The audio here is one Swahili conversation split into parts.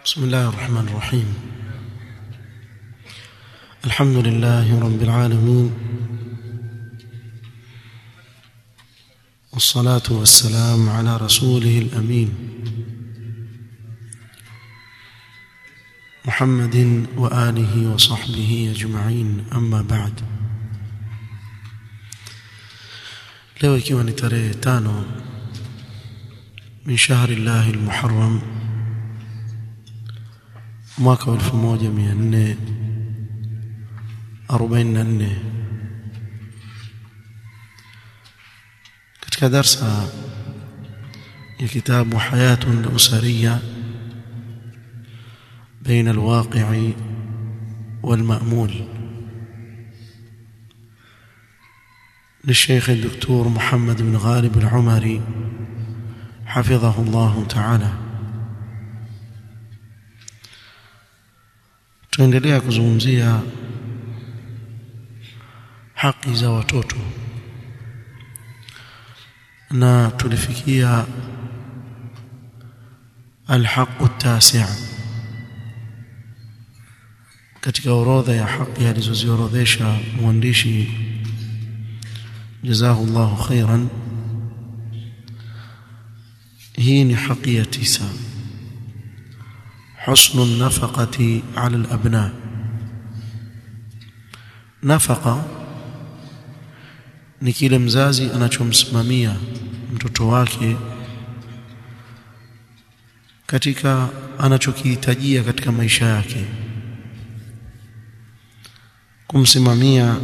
بسم الله الرحمن الرحيم الحمد لله رب العالمين والصلاة والسلام على رسوله الأمين محمد وآله وصحبه أجمعين أما بعد leo ikiwa ni tarehe tano min shahri llahi lmuharram mwaka wa elfu moja mia nne arobaini na nne katika darsa ya kitabu hayatun usariya بين الواقع والمأمول للشيخ الدكتور محمد بن غالب العمري حفظه الله تعالى tuendelea kuzungumzia haki za watoto na tulifikia alhaqu tasi' katika orodha ya haki alizoziorodhesha mwandishi jazahu Allahu khairan hii ni haki ya tisa حسن النفقة على الأبناء نفقة ni kile mzazi anachomsimamia mtoto wake katika anachokihitajia katika maisha yake kumsimamia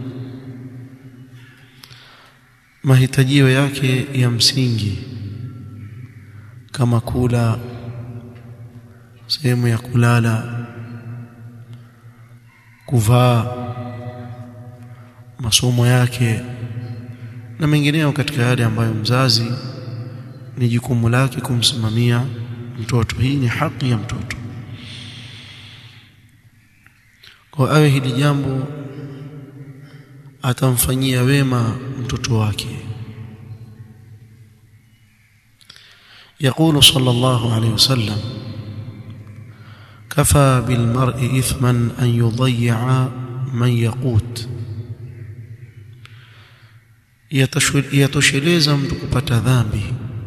mahitajio yake ya msingi kama kula sehemu ya kulala kuvaa masomo yake na mengineyo katika yale ambayo mzazi ni jukumu lake kumsimamia mtoto hii ni haki ya mtoto kwa awe hili jambo atamfanyia wema mtoto wake يقول صلى الله عليه وسلم كفى بالمرء إثما أن يضيع من يقوت yatosheleza mtu kupata dhambi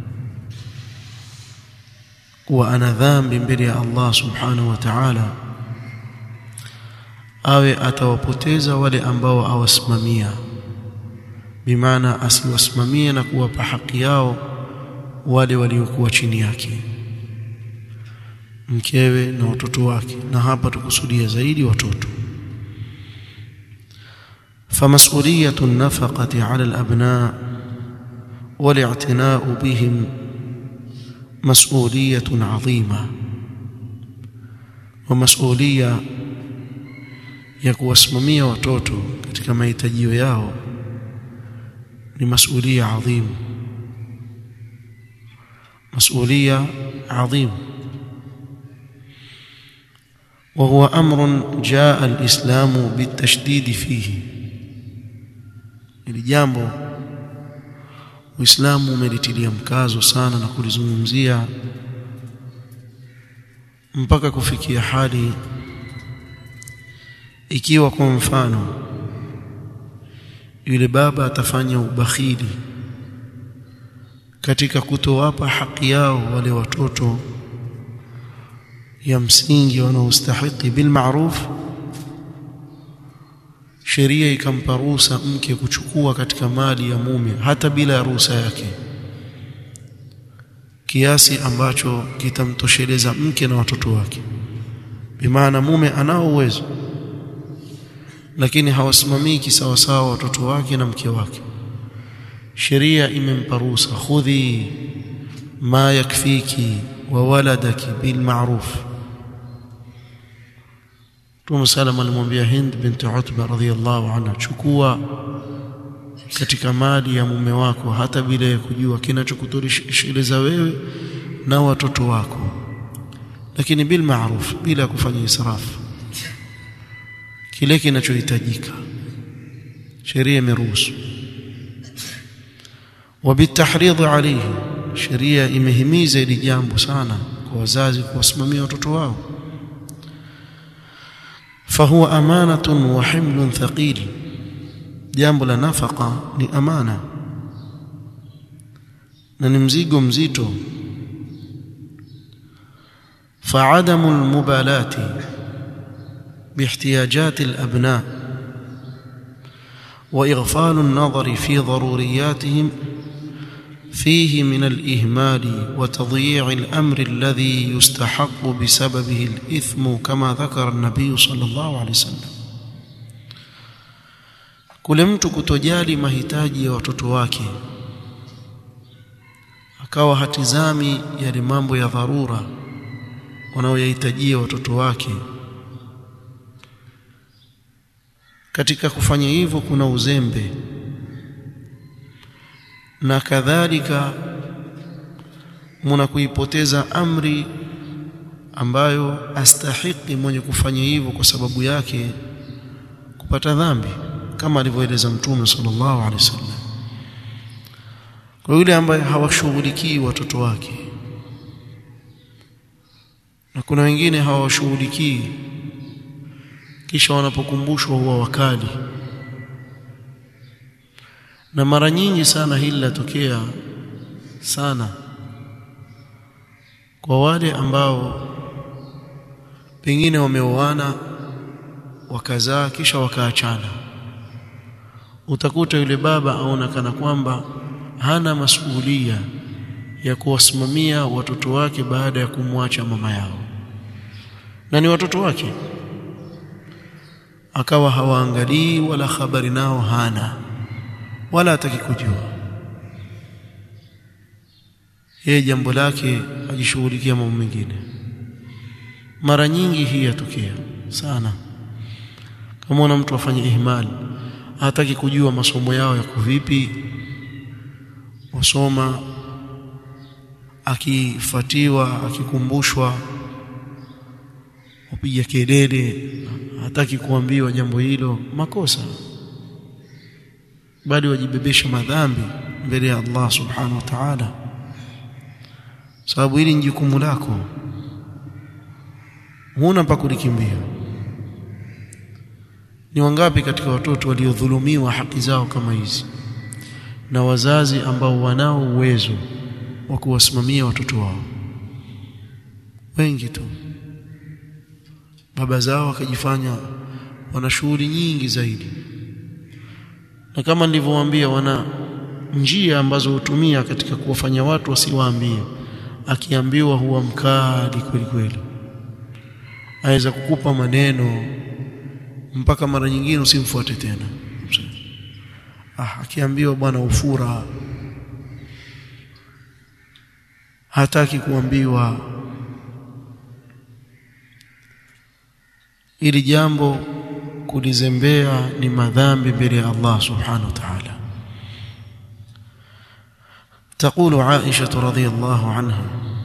kuwa ana dhambi mbele ya Allah subhanahu wa ta'ala awe atawapoteza wale ambao awasimamia bimaana asiwasimamie na kuwapa haki yao wale waliokuwa chini yake mkewe na watoto wake na hapa tukusudia zaidi watoto فمسؤوليه النفقه على الابناء والاعتناء بهم مسؤوليه عظيمه ومسؤوليه ya kuwasimamia watoto katika mahitajio yao ni masulia adhim masulia adhim وهو امر جاء الاسلام بالتشديد فيه ili jambo uislamu umelitilia mkazo sana na kulizungumzia mpaka kufikia hali ikiwa kwa mfano yule baba atafanya ubakhili katika kutowapa haki yao wale watoto ya msingi wanaostahiki bil ma'ruf sheria ikampa ruhusa mke kuchukua katika mali ya mume hata bila ruhusa yake kiasi ambacho kitamtosheleza mke na watoto wake bimaana mume anao uwezo lakini hawasimamii kisawasawa watoto wake na mke wake sheria imempa ruhusa khudhi ma yakfiki wa waladaki bil ma'ruf Mtume salama alimwambia Hind binti Utba radhiyallahu anha chukua katika mali ya mume wako hata bila ya kujua kinachokutosheleza wewe na watoto wako lakini bil ma'ruf bila kufanya israfu kile kinachohitajika sheria imeruhusu وبالتحريض عليه sheria imehimiza hili jambo sana kwa wazazi kuwasimamia watoto wao fahuwa amanatun wa himlun thaqil jambo la nafaka ni amana na ni mzigo mzito فعدم المبالاة باحتياجات الأبناء وإغفال النظر في ضرورياتهم فيه من الإهمال وتضييع الأمر الذي يستحق بسببه الإثم كما ذكر النبي صلى الله عليه وسلم kule mtu kutojali mahitaji ya watoto wake akawa hatizami yale mambo ya dharura wanaoyahitajia watoto wake katika kufanya hivyo kuna uzembe na kadhalika muna kuipoteza amri ambayo astahiki mwenye kufanya hivyo kwa sababu yake kupata dhambi kama alivyoeleza mtume sallallahu alaihi wasallam kwa yule ambaye hawashughulikii watoto wake na kuna wengine hawashughulikii kisha wanapokumbushwa huwa wakali na mara nyingi sana hili latokea sana kwa wale ambao pengine wameoana wakazaa kisha wakaachana utakuta yule baba aona kana kwamba hana masuhulia ya kuwasimamia watoto wake baada ya kumwacha mama yao na ni watoto wake akawa hawaangalii wala habari nao hana wala hataki kujua yeye jambo lake ajishughulikia mambo mengine mara nyingi hii yatokea sana kama una mtu afanye ihmal hataki kujua masomo yao yako vipi wasoma akifatiwa akikumbushwa upiga kelele hataki kuambiwa jambo hilo makosa bali wajibebesha madhambi mbele ya Allah subhanahu wa ta'ala sababu hili ni jukumu lako huna pa kulikimbia ni wangapi katika watoto waliodhulumiwa haki zao kama hizi na wazazi ambao wanao uwezo wa kuwasimamia watoto wao wengi tu baba zao wakajifanya wana shughuli nyingi zaidi na kama nilivyowaambia wana njia ambazo hutumia katika kuwafanya watu wasiwaambie akiambiwa huwa mkali kweli kweli aweza kukupa maneno mpaka mara nyingine usimfuate tena ah akiambiwa bwana ufura hataki kuambiwa ili jambo kulizembea ni madhambi mbele ya Allah subhanahu wa ta'ala تقول عائشة رضي الله عنها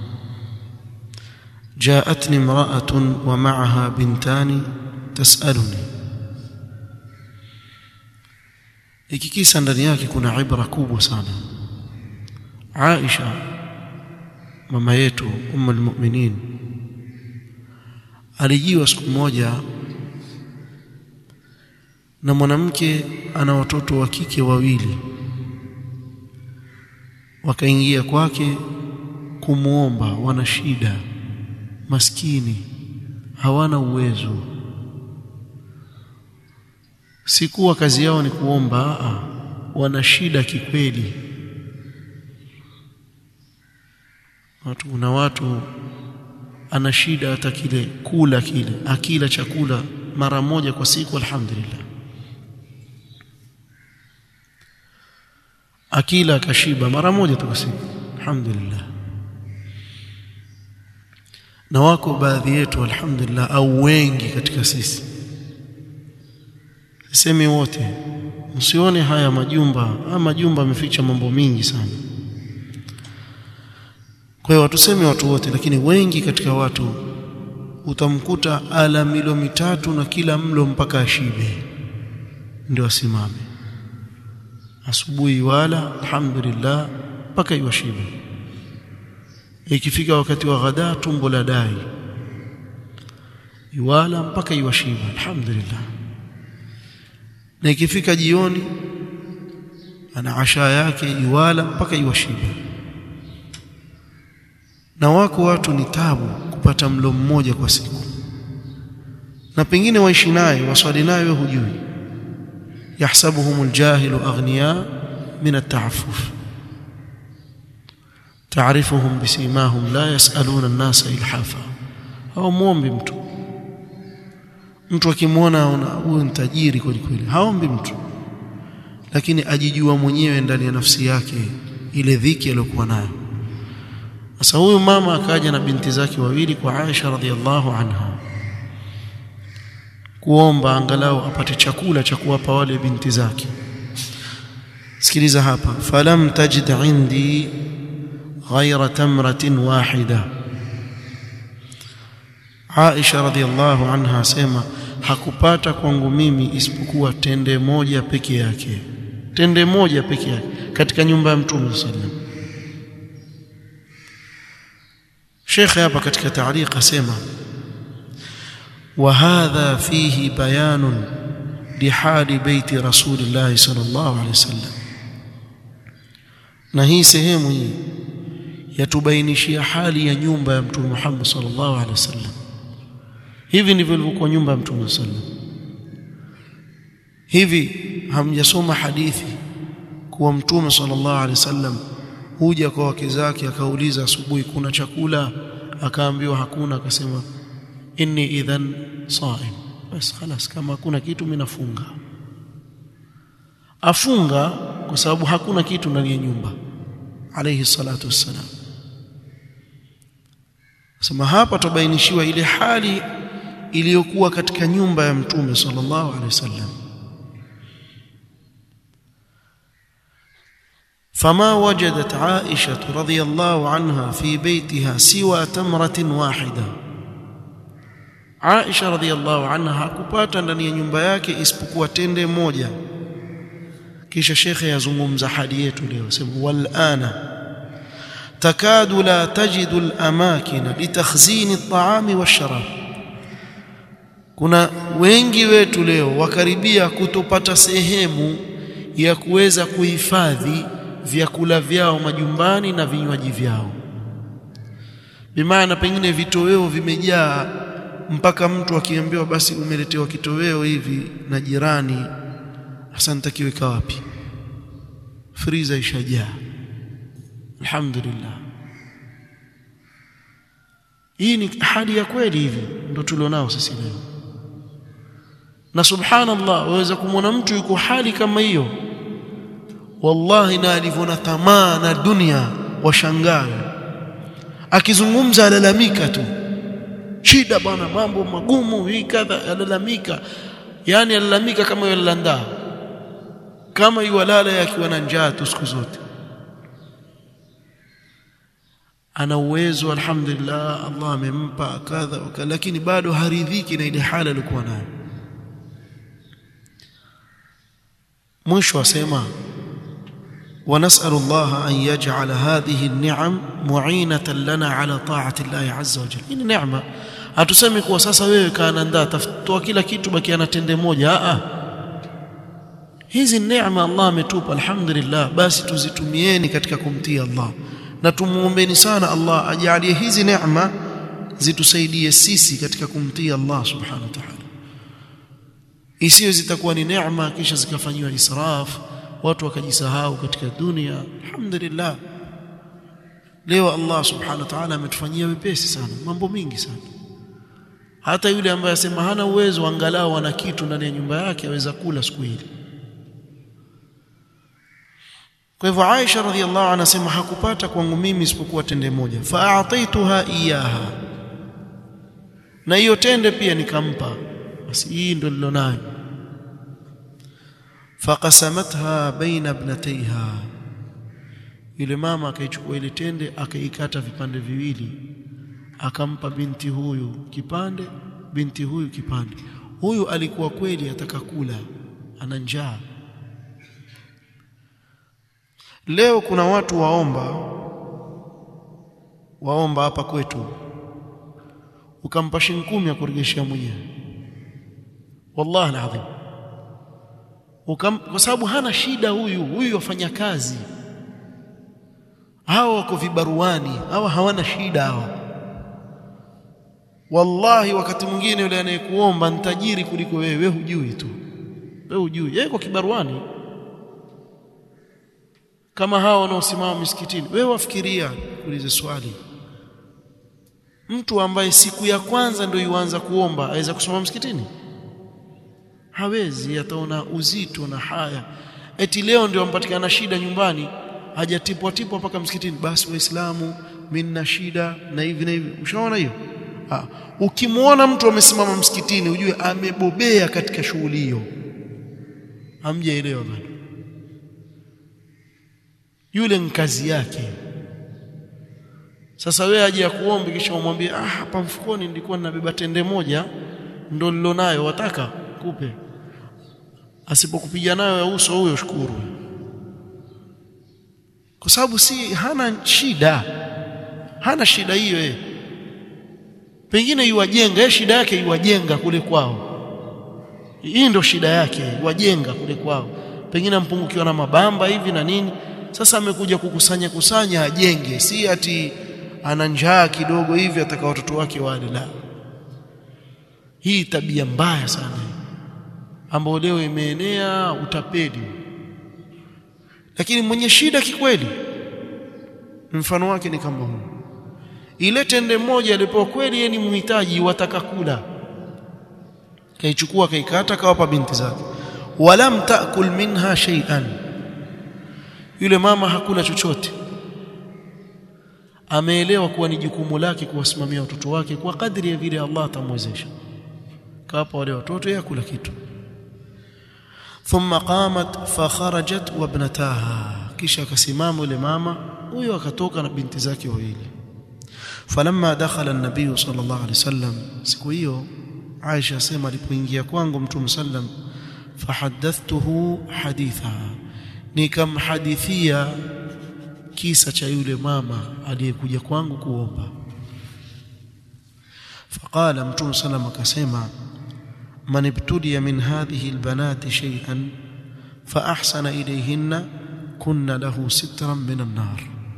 جاءتني امرأة ومعها بنتان تسألني hiki kisa ndani yake kuna ibra kubwa sana Aisha mama yetu ummul mu'minin alijiwa siku moja na mwanamke ana watoto wa kike wawili wakaingia kwake kumuomba wana shida maskini hawana uwezo sikuwa kazi yao ni kuomba a wana shida kikweli watu kuna watu ana shida hata kile kula kile akila chakula mara moja kwa siku alhamdulillah akila akashiba mara moja tu kwa siku alhamdulillah na wako baadhi yetu alhamdulillah au wengi katika sisi sisemi wote msione haya majumba haya majumba yameficha mambo mingi sana kwa hiyo watuseme watu wote lakini wengi katika watu utamkuta ala milo mitatu na kila mlo mpaka ashibe ndio asimame asubuhi wala alhamdulillah mpaka iwashibe ikifika wakati wa ghada tumbo la dai iwala mpaka iwashiba alhamdulillah na ikifika jioni ana asha yake iwala mpaka iwashiba na wako watu ni tabu kupata mlo mmoja kwa siku na pengine waishi naye waswali naye wewe hujui yahsabuhum aljahilu aghniya min at-ta'affuf تعرفهم بسيماهم لا يسألون الناس إلحافا au muombi mtu mtu akimwona aona huyu ni tajiri kweli kweli haombi mtu lakini ajijua mwenyewe ndani ya nafsi yake ile dhiki aliyokuwa nayo sasa huyu mama akaja na binti zake wawili kwa Aisha radhiallahu anha kuomba angalau apate chakula cha kuwapa wale binti zake sikiliza hapa falam tajid indi ghaira tamratin wahida Aisha radhiallahu anha asema hakupata kwangu mimi isipokuwa tende moja peke yake tende moja peke yake katika nyumba ya Mtume sallam Sheikh hapa katika taariq asema وهذا فيه بيان لحال بيت رسول الله صلى الله عليه وسلم na hii sehemu hii yatubainishia hali ya nyumba ya Mtume Muhammad sallallahu alaihi wasallam hivi ndivyo ilivyokuwa nyumba ya Mtume sallam hivi hamjasoma hadithi kuwa Mtume sallallahu alaihi wasallam huja kwa wake zake akauliza asubuhi kuna chakula akaambiwa hakuna akasema inni idhan saim bas خلاص kama hakuna kitu mimi nafunga afunga kwa sababu hakuna kitu ndani ya nyumba alayhi salatu wassalam sema hapa tubainishiwa ile hali iliyokuwa katika nyumba ya mtume sallallahu alaihi wasallam فما وجدت عائشة رضي الله عنها في بيتها سوى تمرة واحدة Aisha radhiallahu anha hakupata ndani ya nyumba yake isipokuwa tende moja kisha shekhe yazungumza hadi yetu leo sema wal ana takadu la tajidu al amakin litakhzin at-ta'am wash-sharab kuna wengi wetu leo wakaribia kutopata sehemu ya kuweza kuhifadhi vyakula vyao majumbani na vinywaji vyao bimaana pengine vitoweo vimejaa mpaka mtu akiambiwa basi umeletewa kitoweo hivi na jirani hasa nitakiweka wapi friza ishajaa alhamdulillah hii ni hali ya kweli hivi ndo tulionao sisi leo na subhanallah waweza kumwona mtu yuko hali kama hiyo wallahi na alivyoona tamaa na dunia washangaa akizungumza alalamika tu shida bwana mambo magumu hii kadha alalamika yani alalamika kama yalalandaa kama yuwalala akiwa na njaa tu siku zote ana uwezo alhamdulillah Allah amempa kadha waka lakini bado haridhiki na ile hali alikuwa nayo mwisho asema ونسأل الله أن يجعل هذه النعم معينة لنا على طاعة الله عز وجل إن نعمة hatusemi kuwa sasa wewe kaandaa tafutoa kila kitu baki ana tende moja a hizi neema Allah ametupa alhamdulillah basi tuzitumieni katika kumtii Allah na tumuombeni sana Allah ajalie hizi neema zitusaidie sisi katika kumtii Allah subhanahu wa ta'ala isiyo zitakuwa ni neema kisha zikafanywa israf watu wakajisahau katika dunia alhamdulillah leo Allah subhanahu wa ta'ala ametufanyia wepesi sana mambo mingi sana hata yule ambaye asema hana uwezo angalau ana kitu ndani ya nyumba yake aweza kula siku hili kwa hivyo Aisha radhiallahu anha anasema hakupata kwangu mimi isipokuwa tende moja fa'ataituha iyaha na hiyo tende pia nikampa basi hii ndio nilonayo faqasamatha baina ibnatayha yule mama akaichukua ile tende akaikata vipande viwili akampa binti huyu kipande binti huyu kipande huyu alikuwa kweli ataka kula ana njaa leo kuna watu waomba waomba hapa kwetu ukampa shilingi kumi ya kurejeshea mwenyewe wallahi alazim ukam kwa sababu hana shida huyu huyu wafanya kazi hawa wako vibaruani hawa hawana shida hawa wallahi wakati mwingine yule anayekuomba ni tajiri kuliko wewe wewe hujui tu wewe hujui yeye kwa kibaruani kama hawa wanaosimama misikitini wewe wafikiria kuulize swali mtu ambaye siku ya kwanza ndio yuanza kuomba aweza kusoma msikitini hawezi ataona uzito na haya eti leo ndio ampatikana shida nyumbani hajatipwa tipwa mpaka msikitini basi waislamu mimi nina shida na hivi na hivi ushaona hiyo ah ukimwona mtu amesimama msikitini ujue amebobea katika shughuli hiyo hamjaelewa bado yule ni kazi yake sasa wewe aje akuombe kisha umwambie ah hapa mfukoni nilikuwa ninabeba tende moja ndo nilonayo wataka kupe asipokupiga nayo ya uso huyo shukuru kwa sababu si hana shida hana shida hiyo yeye pengine yuwajenga yeye shida yake yuwajenga kule kwao hii ndio shida yake yuwajenga kule kwao pengine mpungukiwa na mabamba hivi na nini sasa amekuja kukusanya kusanya ajenge si ati ana njaa kidogo hivi ataka watoto wake wale la hii tabia mbaya sana ambayo leo imeenea utapeli lakini mwenye shida kikweli mfano wake ni kama huu ile tende moja alipokuwa kweli yeye ni mhitaji wataka kula kaichukua kaikata kawapa binti zake walam taakul minha shay'an yule mama hakula chochote ameelewa kuwa ni jukumu lake kuwasimamia watoto wake kwa kadri ya vile Allah atamwezesha kawapa wale watoto yeye kula kitu thumma qamat fa kharajat wa ibnataha kisha akasimama yule mama huyo akatoka na binti zake wawili falamma dakhala an-nabiy sallallahu alaihi wasallam siku hiyo Aisha asema alipoingia kwangu mtume sallam fahaddathtuhu haditha nikamhadithia kisa cha yule mama aliyekuja kwangu kuomba faqala mtume sallam akasema man ibtudiya min hadhihi albanati shay'an fa ahsana ilayhinna kunna lahu sitran min an-nar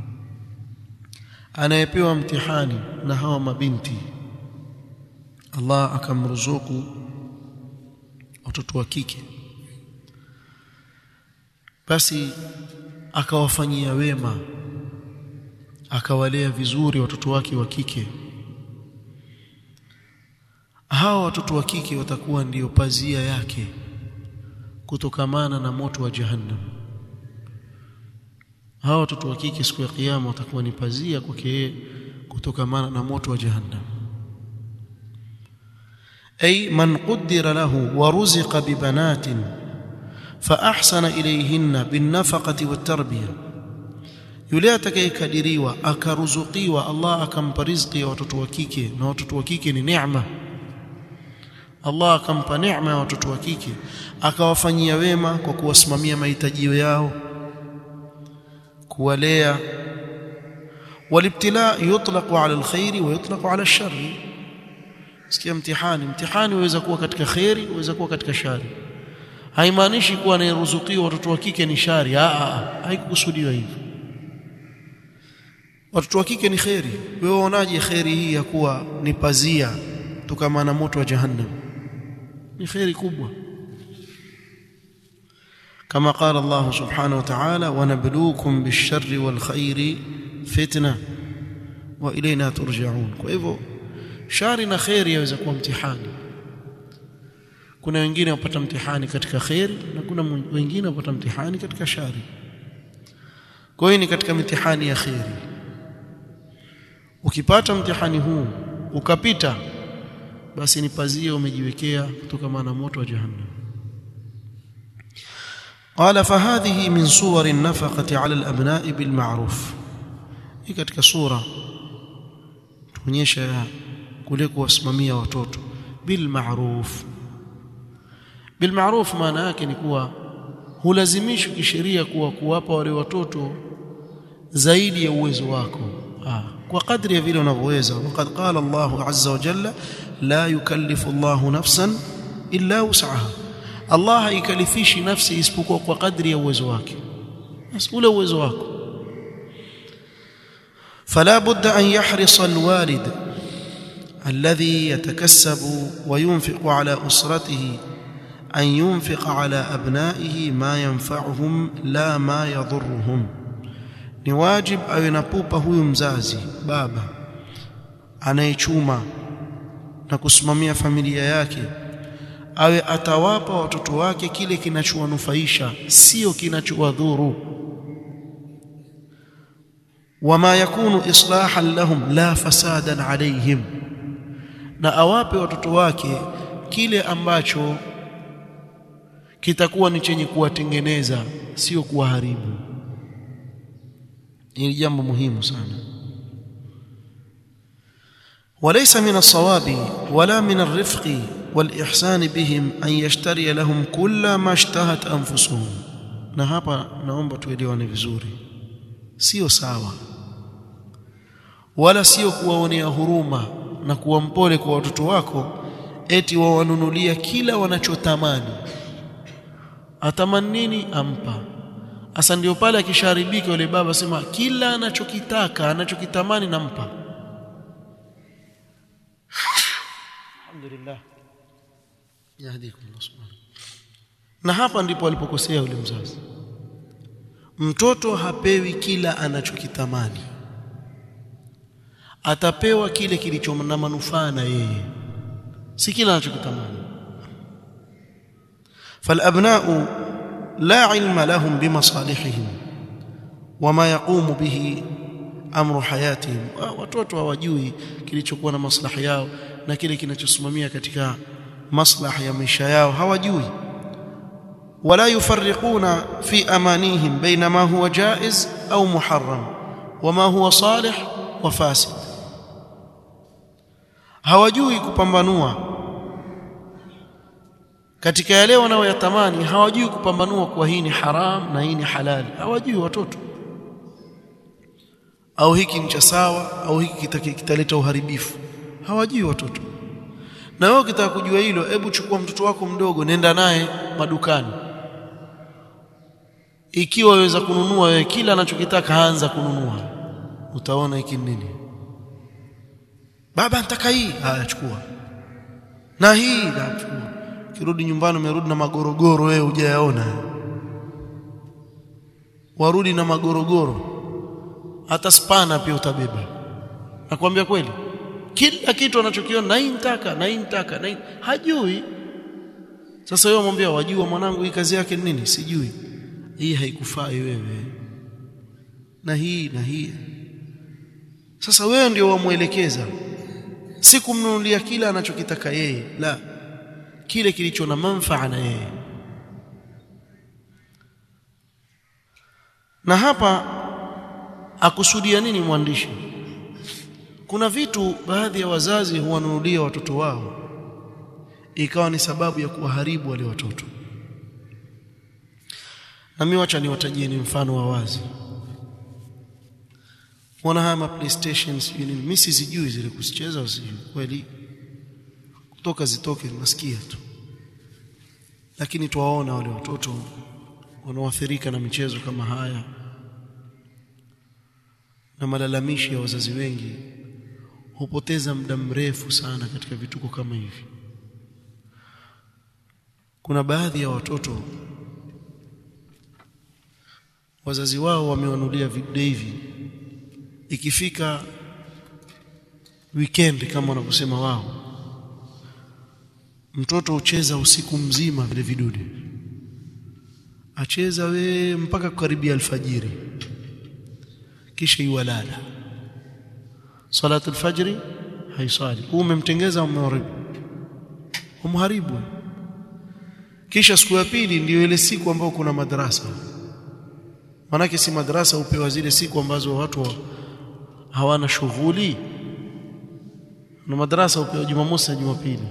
anayepewa mtihani na hawa mabinti Allah akamruzuku watoto wa kike basi akawafanyia wema akawalea vizuri watoto wake wa kike hawa watoto wa kike watakuwa ndiyo pazia yake kutokamana na moto wa jahannam hawa watoto wa kike siku ya kiyama watakuwa ni pazia kwake yeye kutokamana na moto wa jahannam ay man qaddara lahu wa ruziqa bi banatin fa ahsana ilayhinna bin nafaqati wat tarbiyah yule atakayekadiriwa akaruzukiwa Allah akampa riziki ya watoto wa kike na watoto wa kike ni neema Allah akampa neema ya watoto wa kike akawafanyia wema kwa kuwasimamia mahitaji yao kuwalea walibtila yutlaqu ala alkhairi wa yutlaqu ala alsharri sikia mtihani mtihani waweza kuwa katika khairi waweza kuwa katika shari haimaanishi kuwa anayeruzukiwa watoto wa kike ni shari a a haikukusudiwa hivyo watoto wa kike ni khairi wewe unaje khairi hii ya kuwa ni pazia tukamana moto wa jahannam ni khairi kubwa كما قال الله سبحانه وتعالى ونبلوكم بالشر والخير فتنه والينا ترجعون kwa hivyo shari na khairi yaweza kuwa mtihani kuna wengine wapata mtihani katika khairi na kuna wengine wapata mtihani katika shari kwa hiyo ni katika mitihani ya khairi ukipata mtihani huu ukapita basi ni pazia umejiwekea kutoka na moto wa jahannam قال فهذه من صور النفقة على الأبناء بالمعروف hii katika sura tuonyesha kule kuwasimamia watoto bil ma'ruf bil ma'ruf maana yake ni kuwa hulazimishwi kisheria kuwa kuwapa wale watoto zaidi ya uwezo wako ah kwa kadri ya vile unavyoweza waqad qala Allah azza wa jalla la yukallifu Allah nafsan illa wus'aha Allah haikalifishi nafsi isipokuwa kwa kadri ya uwezo wake basi ule uwezo wako فلا بد أن يحرص الوالد الذي يتكسب وينفق على أسرته أن ينفق على أبنائه ما ينفعهم لا ما يضرهم ni wajib awe na pupa huyu mzazi baba anayechuma na kusimamia familia yake awe atawapa watoto wake kile kinachowanufaisha sio kinachowadhuru wama yakunu islahan lahum la fasadan alaihim na awape watoto wake kile ambacho kitakuwa ni chenye kuwatengeneza sio kuwaharibu ni jambo muhimu sana وليس من الصواب ولا من الرفق والإحسان بهم أن يشتري لهم كل ما اشتهت أنفسهم na hapa naomba tuelewane vizuri sio sawa wala sio kuwaonea huruma na kuwa mpole kwa watoto wako eti wawanunulia kila wanachotamani atamani nini ampa Asa ndio pale akisharibika yule baba sema kila anachokitaka anachokitamani nampa. Alhamdulillah. Yahdikum Allah Na hapa ndipo alipokosea yule mzazi. Mtoto hapewi kila anachokitamani. Atapewa kile kilicho na manufaa na yeye. Si kila anachokitamani. فالابناء لا علم لهم بمصالحهم وما يقوم به amru hayatihim watoto hawajui kilichokuwa na maslahi yao na kile kinachosimamia katika maslahi ya maisha yao hawajui wala yufarriquna fi amanihim baina ma huwa jaiz au muharram wama huwa salih wa fasid hawajui kupambanua katika yale wanayoyatamani hawajui kupambanua kuwa hii ni haram na hii ni halali hawajui watoto au hiki ni cha sawa au hiki kitaleta uharibifu hawajui watoto na wewe ukitaka kujua hilo hebu chukua mtoto wako mdogo nenda naye madukani ikiwa waweza kununua wewe kila anachokitaka anza kununua utaona hiki nini baba nataka hii haya chukua na hii nachukua kirudi nyumbani umerudi na magorogoro wewe hujayaona warudi na magorogoro hata spana pia utabeba nakwambia kweli kila kitu anachokiona na hii nitaka na hii nitaka na hii hajui sasa wewe mwambia wajua mwanangu hii kazi yake ni nini sijui hii haikufai wewe na hii na hii sasa wewe ndio wamuelekeza si kumnunulia kila anachokitaka yeye la kile kilicho na manfaa na yeye na hapa akusudia nini mwandishi kuna vitu baadhi ya wazazi huwanunulia watoto wao ikawa ni sababu ya kuwaharibu wale watoto na mimi wacha niwatajieni mfano wa wazi wana haya PlayStation sijui nini mimi sizijui zile kusicheza usijui kweli kutoka zitoke nasikia tu lakini tuwaona wale watoto wanaoathirika na michezo kama haya na malalamishi ya wazazi wengi hupoteza muda mrefu sana katika vituko kama hivi kuna baadhi ya watoto wazazi wao wamewanulia video hivi ikifika weekend kama wanavyosema wao mtoto hucheza usiku mzima vile vidude acheza we mpaka karibia alfajiri kisha iwalala salatu alfajri haisali umemtengeza umeharibu umharibu kisha siku ya pili ndiyo ile siku ambayo kuna madrasa manake si madrasa upewa zile siku ambazo watu hawana shughuli na madrasa upewa Jumamosi na Jumapili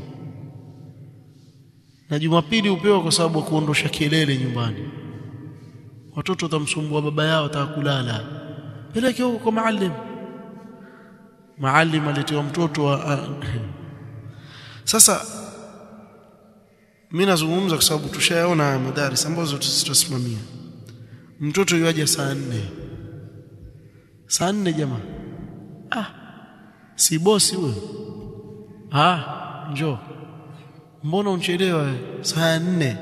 na Jumapili upewa kwa sababu ya kuondosha kelele nyumbani watoto watamsumbua baba yao atakulala peleke huko kwa maalim maalim aletiwa mtoto wa sasa mimi nazungumza kwa sababu tushayaona madaris ambazo tutasimamia mtoto yuaje saa nne saa nne jamaa ah si bosi huyo ah njoo mbona unchelewa saa nne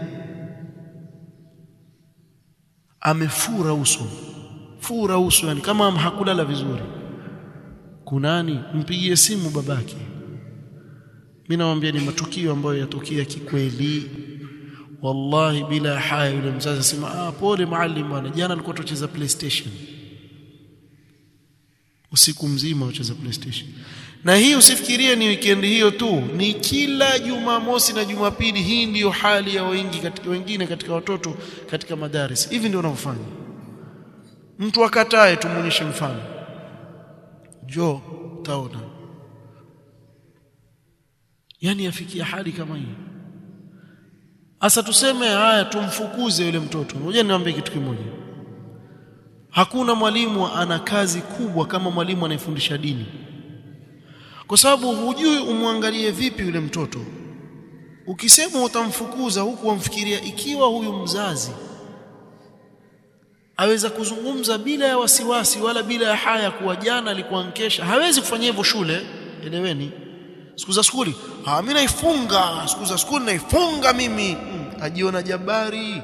amefura uso fura uso yani kama hakulala vizuri kunani mpigie simu babake mimi nawaambia ni matukio ambayo yatokea kikweli wallahi bila haya yule mzazi asema ah pole maalim bwana jana alikuwa tucheza playstation usiku mzima ucheza playstation na hii usifikirie ni weekend hiyo tu ni kila jumamosi na jumapili hii ndiyo hali ya wengi katika wengine katika watoto katika madaris hivi ndio wanavyofanya mtu akatae tumuonyeshe mfano jo taona yani yafikia hali kama hii asa tuseme haya tumfukuze yule mtoto ngoja niwaambie kitu kimoja hakuna mwalimu ana kazi kubwa kama mwalimu anayefundisha dini kwa sababu hujui umwangalie vipi yule mtoto ukisema utamfukuza huku wamfikiria ikiwa huyu mzazi aweza kuzungumza bila ya wasiwasi wala bila ya haya kuwa jana alikuwa nkesha hawezi kufanya hivyo shule eleweni siku za skuli ah mimi naifunga siku za skuli naifunga mimi hmm, ajiona jabari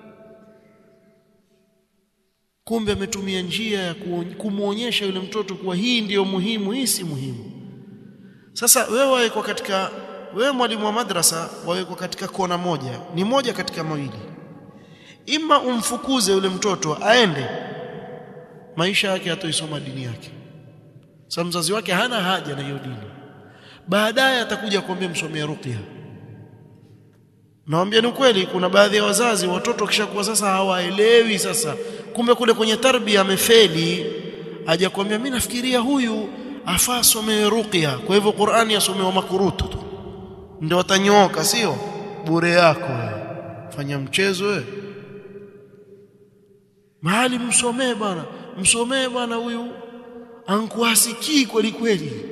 kumbe ametumia njia ya kumuonyesha yule mtoto kuwa hii ndiyo muhimu hii si muhimu sasa wewe wawekwa katika wewe mwalimu wa madrasa wawekwa katika kona moja ni moja katika mawili ima umfukuze yule mtoto aende maisha yake hatoisoma dini yake sasa mzazi wake hana haja na hiyo dini baadaye atakuja kuambia msomea ruqya naambia ni kweli kuna baadhi ya wazazi watoto kishakuwa sasa hawaelewi sasa kumbe kule kwenye tarbia amefeli aje kuambia mimi nafikiria huyu afaa asome ruqya kwa hivyo Qur'ani asomewa makurutu tu ndio watanyooka sio bure yako wewe fanya mchezo wewe mahali msomee bwana msomee bwana huyu ankuasikii kweli kweli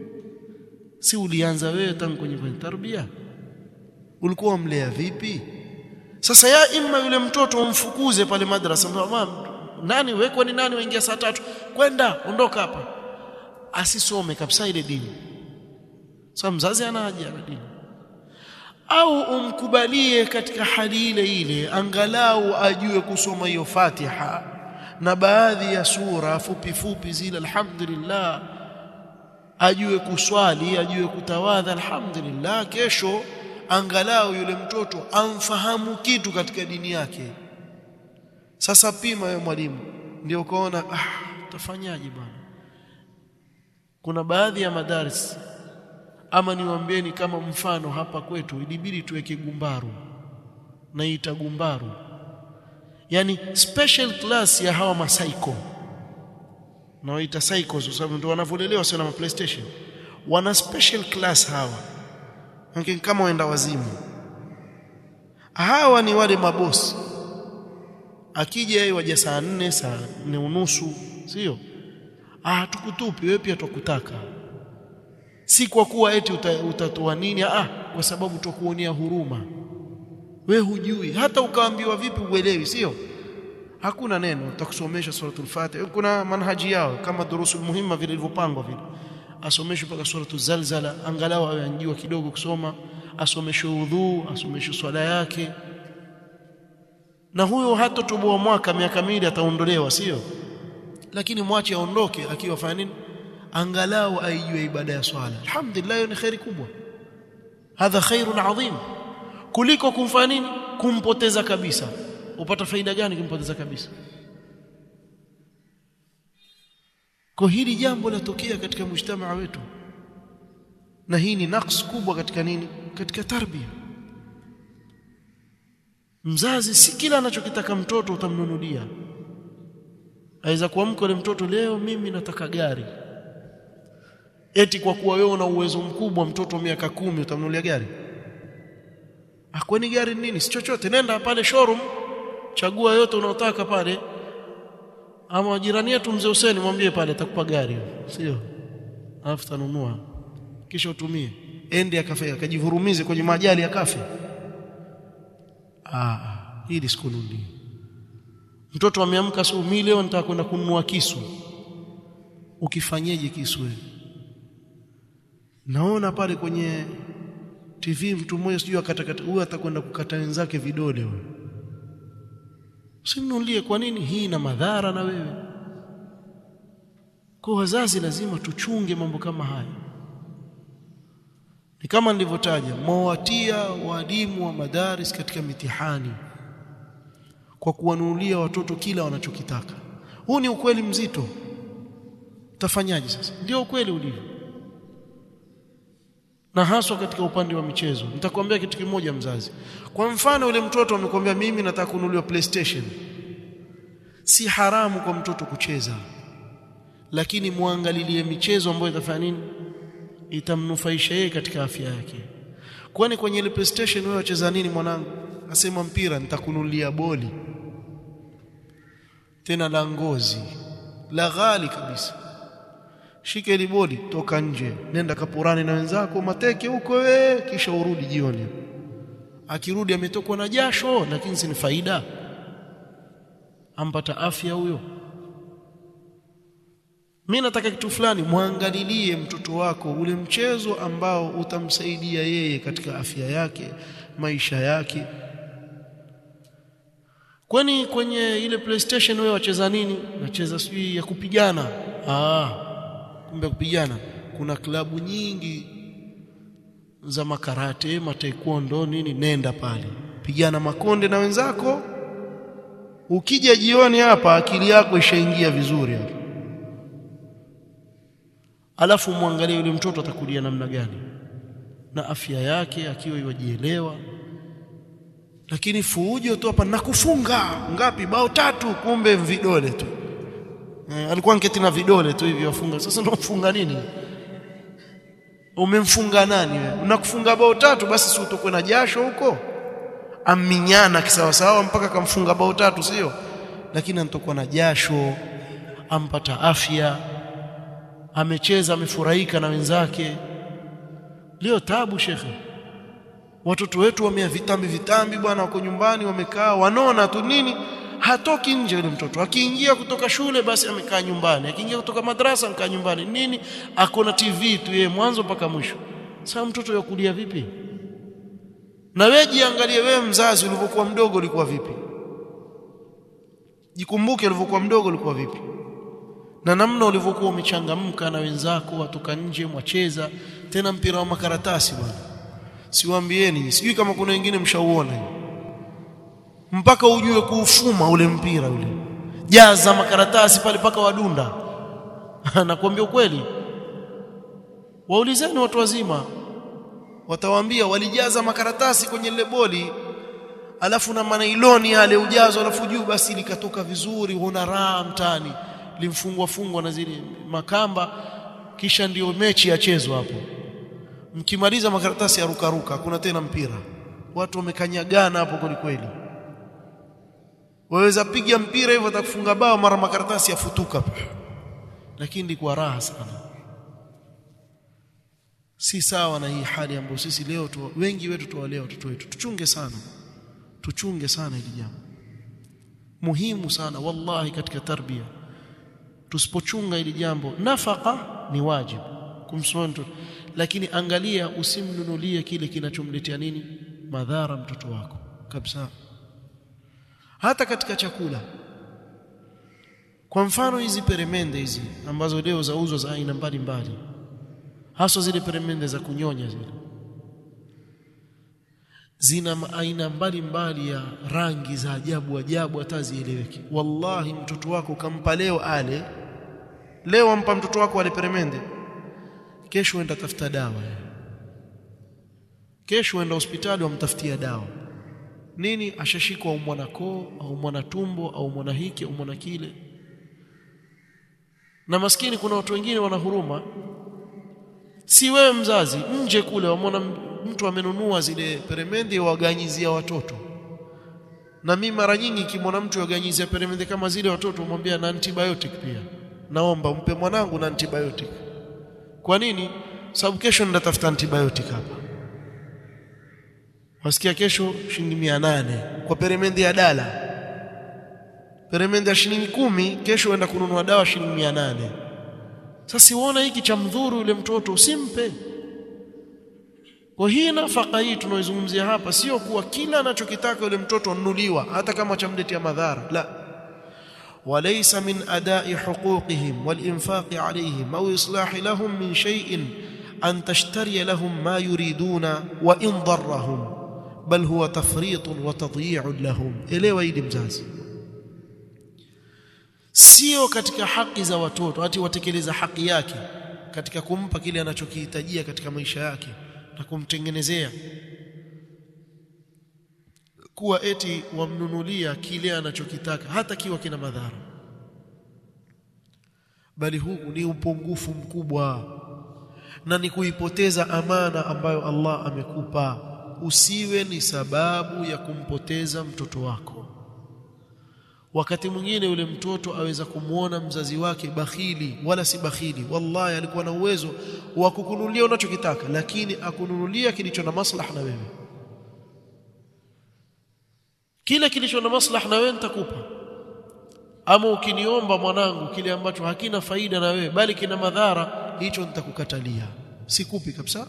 si ulianza wewe tangu kwenye kwenye tarbia ulikuwa umlea vipi sasa ya imma yule mtoto umfukuze pale madrasa mama nani wewe ni nani waingia saa tatu kwenda ondoka hapa asisome kabisa ile dini sasa mzazi ana haja na dini au umkubalie katika hali ile ile angalau ajue kusoma hiyo Fatiha na baadhi ya sura fupi fupi zile alhamdulillah ajue kuswali ajue kutawadha alhamdulillah kesho angalau yule mtoto amfahamu kitu katika dini yake sasa pima wewe mwalimu ndio ukaona ah tafanyaje bwana kuna baadhi ya madaris ama niwaambieni kama mfano hapa kwetu ilibidi tuweke gumbaru naita gumbaru yani special class ya hawa masaiko nawaita psychos kwa sababu ndio wanavyolelewa sio na PlayStation wana special class hawa lakini kama waenda wazimu hawa ni wale mabosi akija yeye waja saa nne saa nne unusu sio ah tukutupi wewe pia tukutaka si kwa kuwa eti utatoa nini ah kwa sababu tukuonea huruma we hujui hata ukaambiwa vipi uelewi sio hakuna neno utakusomesha suratul fatiha kuna manhaji yao kama durusul muhimma vile ilivyopangwa vile asomeshwe mpaka suratul zalzala angalau awe anjua kidogo kusoma asomeshwe udhu asomeshwe swala yake na huyo hata toboa mwaka miaka miwili ataondolewa sio lakini mwache aondoke akiwa fanya nini angalau aijue ibada ya swala alhamdulillah hiyo ni khairi kubwa hadha khairun adhim kuliko kumfanya nini kumpoteza kabisa upata faida gani kumpoteza kabisa kwa hili jambo latokea katika mujtamaa wetu na hii ni naqs kubwa katika nini katika tarbia mzazi si kila anachokitaka mtoto utamnunulia aweza kuamka yule mtoto leo mimi nataka gari eti kwa kuwa wewe una uwezo mkubwa mtoto miaka kumi utamnunulia gari akwani gari nini si chochote nenda pale showroom chagua yote unaotaka pale ama jirani yetu mzee Hussein mwambie pale atakupa gari sio alafu tanunua kisha utumie ende akafe akajivurumize kwenye majali akafe ah hili sikununui mtoto ameamka sio mimi leo nitaka kwenda kununua kisu ukifanyeje kisu wewe naona pale kwenye TV mtu mmoja sijui akatakata huyu atakwenda kukata wenzake vidole huyo usimnulie kwa nini hii ina madhara na wewe kwa wazazi lazima tuchunge mambo kama haya ni kama nilivyotaja mwawatia walimu wa madaris katika mitihani kwa kuwanunulia watoto kila wanachokitaka huu ni ukweli mzito utafanyaje sasa ndio ukweli ulivyo na haswa katika upande wa michezo nitakwambia kitu kimoja mzazi kwa mfano yule mtoto amekwambia mimi nataka kununuliwa PlayStation si haramu kwa mtoto kucheza lakini muangalilie michezo ambayo itafanya nini itamnufaisha yeye katika afya yake kwani kwenye ile PlayStation wewe wacheza nini mwanangu asema mpira nitakununulia boli tena la ngozi la ghali kabisa shika ile boli toka nje nenda kapurani na wenzako mateke huko wewe kisha urudi jioni akirudi ametokwa na jasho lakini si ni faida ampata afya huyo mimi nataka kitu fulani muangalilie mtoto wako ule mchezo ambao utamsaidia yeye katika afya yake maisha yake kwani kwenye ile PlayStation wewe wacheza nini nacheza sijui ya kupigana ah kumbe kupigana kuna klabu nyingi za makarate mataekwondo nini nenda pale pigana makonde na wenzako ukija jioni hapa akili yako ishaingia vizuri hapa alafu muangalie yule mtoto atakulia namna gani na afya yake akiwa iwajielewa lakini fujo tu hapa nakufunga ngapi bao tatu kumbe vidole tu eh, alikuwa nketi na vidole tu hivi wafunga sasa ndio mfunga nini umemfunga nani wewe unakufunga bao tatu basi si utokwe na jasho huko aminyana kisawasawa mpaka kamfunga bao tatu sio lakini anatokwa na jasho ampata afya amecheza amefurahika na wenzake leo tabu shekhe watoto wetu wamea vitambi vitambi bwana wako nyumbani wamekaa wanona tu nini hatoki nje yule mtoto akiingia kutoka shule basi amekaa nyumbani akiingia kutoka madrasa amekaa nyumbani nini akona TV tu yeye mwanzo mpaka mwisho sasa mtoto yakulia vipi na wewe jiangalie wewe mzazi ulivyokuwa mdogo ulikuwa vipi jikumbuke ulivyokuwa mdogo ulikuwa vipi na namna ulivyokuwa umechangamka na wenzako watoka nje mwacheza tena mpira wa makaratasi bwana siwaambieni sijui kama kuna wengine mshauona mpaka ujue kuufuma ule mpira ule jaza makaratasi pale paka wadunda nakwambia ukweli waulizeni watu wazima watawaambia walijaza makaratasi kwenye ile boli alafu na manailoni yale ujazo alafu juu basi likatoka vizuri huona raha mtani limfungwa fungwa na zile makamba kisha ndiyo mechi yachezwa hapo mkimaliza makaratasi ya ruka ruka hakuna tena mpira watu wamekanyagana hapo kweli kweli waweza piga mpira hivyo atakufunga bao mara makaratasi yafutuka lakini ndikuwa raha sana si sawa na hii hali ambayo sisi leo tu, wengi wetu tuwalea watoto wetu tuchunge sana tuchunge sana hili jambo muhimu sana wallahi katika tarbia tusipochunga hili jambo nafaka ni wajibu kumsomea mtoto lakini angalia usimnunulie kile kinachomletea nini madhara mtoto wako kabisa hata katika chakula kwa mfano hizi peremende hizi ambazo leo zauzwa za aina mbalimbali hasa zile peremende za kunyonya zile zina aina mbalimbali ya rangi za ajabu ajabu hata zieleweki wallahi mtoto wako kampa leo ale leo ampa mtoto wako ale peremende kesho enda tafuta dawa kesho enda hospitali wamtafutia dawa nini ashashikwa au mwana koo au mwana tumbo au mwana hiki au mwana kile na maskini kuna watu wengine wana huruma si wewe mzazi nje kule wamwona mtu amenunua zile peremende waganyizia watoto na mimi mara nyingi kimwona mtu yaganyizia peremende kama zile watoto umwambia na antibiotic pia naomba umpe mwanangu na antibiotic kwa nini sababu kesho nitatafuta antibiotic hapa wasikia kesho shilingi mia nane kwa peremende ya dala peremende ya shilingi kumi kesho uenda kununua dawa shilingi mia nane sasa siuona hiki cha mdhuru yule mtoto usimpe kwa hii nafaka hii tunaoizungumzia hapa sio kuwa kila anachokitaka yule mtoto anunuliwa hata kama chamletea madhara la وليس من أداء حقوقهم والإنفاق عليهم أو إصلاح لهم من شيء أن تشتري لهم ما يريدون وإن ضرهم بل هو تفريط وتضييع لهم elewa hili mzazi sio katika haki za watoto ati watekeleza haki yake katika kumpa kile anachokihitajia katika maisha yake na kumtengenezea kuwa eti wamnunulia kile anachokitaka hata kiwa kina madhara bali huu ni upungufu mkubwa na ni kuipoteza amana ambayo Allah amekupa usiwe ni sababu ya kumpoteza mtoto wako wakati mwingine yule mtoto aweza kumwona mzazi wake bakhili wala si bakhili wallahi alikuwa na uwezo wa kukununulia unachokitaka lakini akununulia kilicho na maslaha na wewe kile kilicho na maslaha na wewe nitakupa ama ukiniomba mwanangu kile ambacho hakina faida na wewe bali kina madhara hicho nitakukatalia sikupi kabisa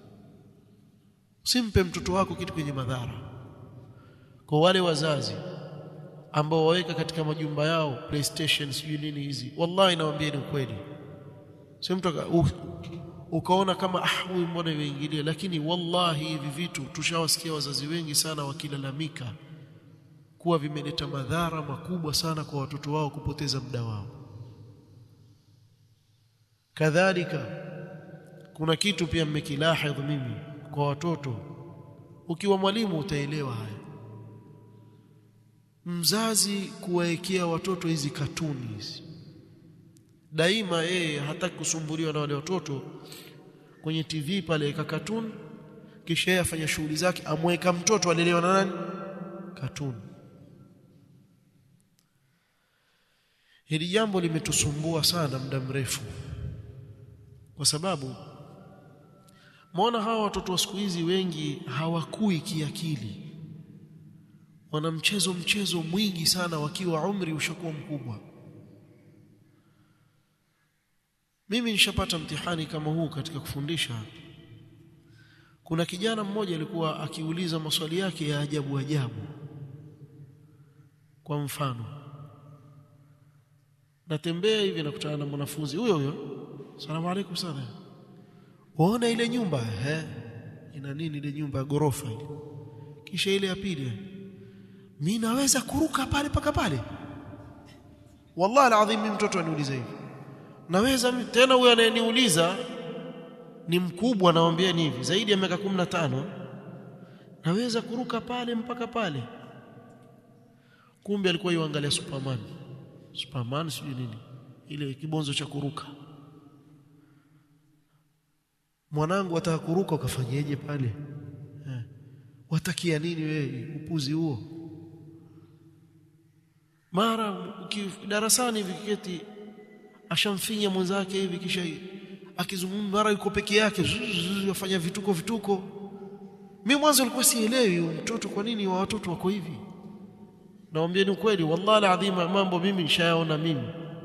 simpe mtoto wako kitu kwenye madhara kwa wale wazazi ambao waweka katika majumba yao PlayStation sijui nini hizi wallahi nawaambia ni ukweli sio mtu ukaona kama ah huyu mbona imeingilia lakini wallahi hivi vitu tushawasikia wazazi wengi sana wakilalamika kuwa vimeleta madhara makubwa sana kwa watoto wao kupoteza muda wao kadhalika kuna kitu pia mmekilahidh mimi kwa watoto ukiwa mwalimu utaelewa haya mzazi kuwaekea watoto hizi katuni hizi daima yeye hataki kusumbuliwa na wale watoto kwenye TV pale eka katuni kisha yeye afanya shughuli zake amweka mtoto alelewa na nani katuni hili jambo limetusumbua sana muda mrefu kwa sababu Muona hawa watoto wa siku hizi wengi hawakui kiakili. Wana mchezo mchezo mwingi sana wakiwa umri ushakuwa mkubwa. Mimi nishapata mtihani kama huu katika kufundisha. Kuna kijana mmoja alikuwa akiuliza maswali yake ya ajabu ajabu. Kwa mfano, natembea hivi nakutana na mwanafunzi huyo huyo. Asalamu alaykum sana. Waona ile nyumba eh ina nini ile nyumba ya gorofa ile kisha ile ya pili mimi naweza kuruka pale paka pale wallahi alazim mimi mtoto aniuliza hivi naweza tena huyo anayeniuliza ni mkubwa nawaambia ni hivi zaidi ya miaka 15 naweza kuruka pale mpaka pale kumbe alikuwa yuangalia superman superman sijui nini ile kibonzo cha kuruka mwanangu ataka kuruka ukafanyeje pale eh. watakia nini wewe upuzi huo mara darasani vikiketi ashamfinya mwenzake hivi kisha akizungumza mara yuko peke yake yafanya vituko vituko mimi mwanzo nilikuwa sielewi mtoto kwa nini wa watoto wako hivi naambia ni kweli wallahi alazim mambo mimi nishayaona mimi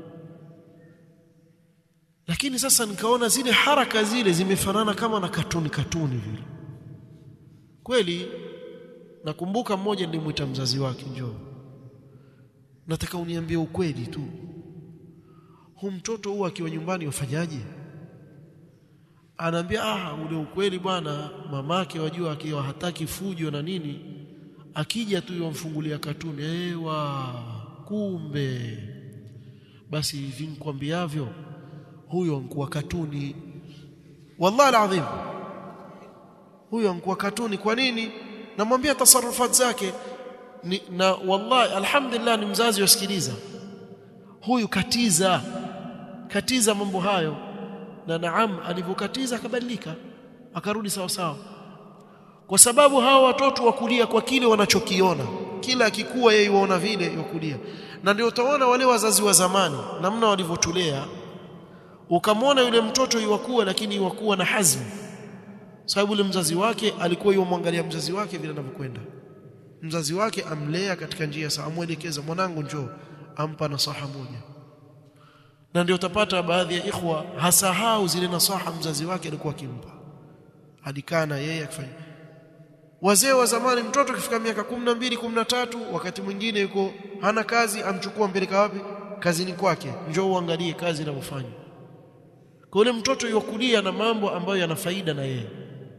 lakini sasa nikaona zile haraka zile zimefanana kama na katuni katuni vile kweli nakumbuka mmoja nilimwita mzazi wake njoo nataka uniambie ukweli tu hu mtoto huwa akiwa nyumbani wafanyaje anaambia ah ule ukweli bwana mamake wajua akiwa hataki fujo na nini akija tu yomfungulia katuni ewa kumbe basi hivi nikwambiavyo huyo ankuwa katuni wallahi alazim huyo ankuwa katuni kwa nini namwambia tasarufat zake ni, na wallahi alhamdulillah ni mzazi wasikiliza huyu katiza katiza mambo hayo na naam alivyokatiza akabadilika akarudi sawa sawa kwa sababu hawa watoto wakulia kwa kile wanachokiona kila akikuwa yeye waona vile yakulia na ndio utaona wale wazazi wa zamani namna walivyotulea ukamwona yule mtoto iwakuwa lakini iwakuwa na hazmu sababu yule mzazi wake alikuwa yomwangalia mzazi wake vile anavyokwenda mzazi wake amlea katika njia sawa amwelekeza mwanangu njoo ampa nasaha moja na ndio utapata baadhi ya ikhwa hasahau zile nasaha mzazi wake alikuwa akimpa alikaa na yeye akifanya wazee wa zamani mtoto kifika miaka 12 13 wakati mwingine yuko hana kazi amchukua mpeleka wapi kazini kwake njoo uangalie kazi inavyofanya kwa yule mtoto yukulia na mambo ambayo yana faida na yeye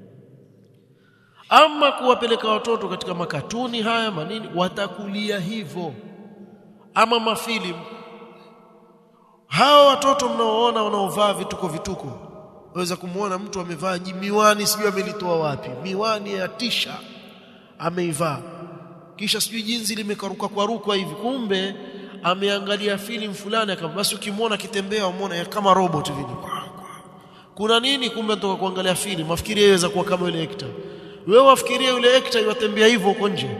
ama kuwapeleka watoto katika makatuni haya manini watakulia hivyo ama mafilimu hawa watoto mnaoona wanaovaa vituko vituko waweza kumuona mtu amevaa miwani sijui amelitoa wapi miwani ya tisha ameivaa kisha sijui jinsi limekaruka kwa rukwa hivi kumbe ameangalia filamu fulani kama basi ukimwona akitembea umeona kama robot vile kuna nini kumbe natoka kuangalia filamu mafikiri yaweza kuwa kama yule actor wewe wafikiria yule actor yatembea hivyo huko nje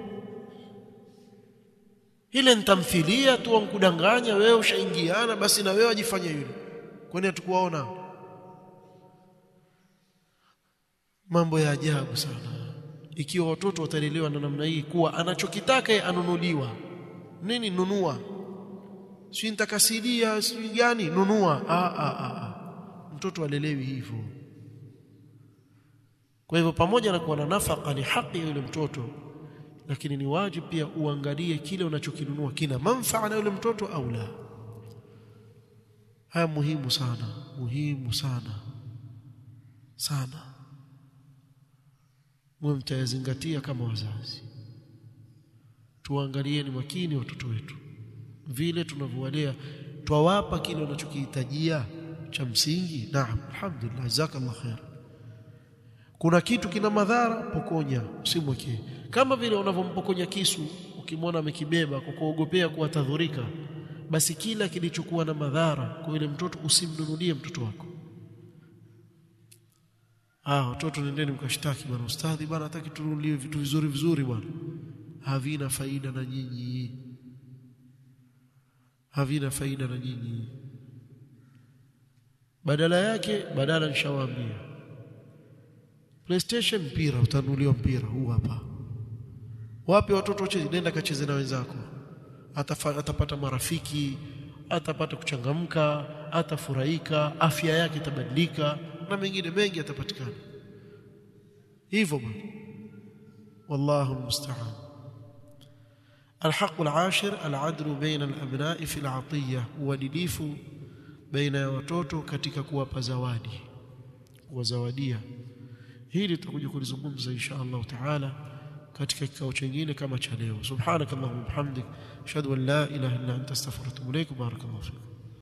ile nitamthilia tu wankudanganya wewe ushaingiana basi na wewe ajifanye yule kwani hatukuwaona mambo ya ajabu sana ikiwa watoto watalelewa na namna hii kuwa anachokitaka yeye anunuliwa nini nunua si nitakasidia si gani nunua ah, ah, ah. mtoto alelewi hivyo kwa hivyo pamoja na kuwa na nafaka ni haki ya yule mtoto lakini ni wajibu pia uangalie kile unachokinunua kina manfaa na yule mtoto au la haya muhimu sana muhimu sana sana mwe mtayazingatia kama wazazi tuangalieni makini watoto wetu vile tunavyowalea twawapa kile wanachokihitajia cha msingi naam alhamdulillah jazakallah khair kuna kitu kina madhara pokonya usimwekee kama vile unavyompokonya kisu ukimwona amekibeba kwa kuogopea kuwa tadhurika basi kila kilichokuwa na madhara kwa yule mtoto usimnunulie mtoto wako ah watoto nendeni mkashtaki bwana ustadhi bwana hataki tununulie vitu vizuri vizuri bwana havina faida na nyinyi havina faida na nyinyi badala yake badala nishawaambia PlayStation mpira utanunuliwa mpira huu hapa wapi watoto wacheze nenda kacheze na wenzako Atafa, atapata marafiki atapata kuchangamka atafurahika afya yake itabadilika na mengine mengi yatapatikana hivyo bwana wallahu almusta'an الحق العاشر العدل بين الأبناء في العطية uadilifu baina ya watoto katika kuwapa zawadi kuwazawadia hili tutakuja kulizungumza insha Allah taala katika kikao chingine kama cha leo subhanakallahumma bihamdik ashhadu an la ilaha illa anta astaghfiruka wa atubu ilaik barakallahu fiik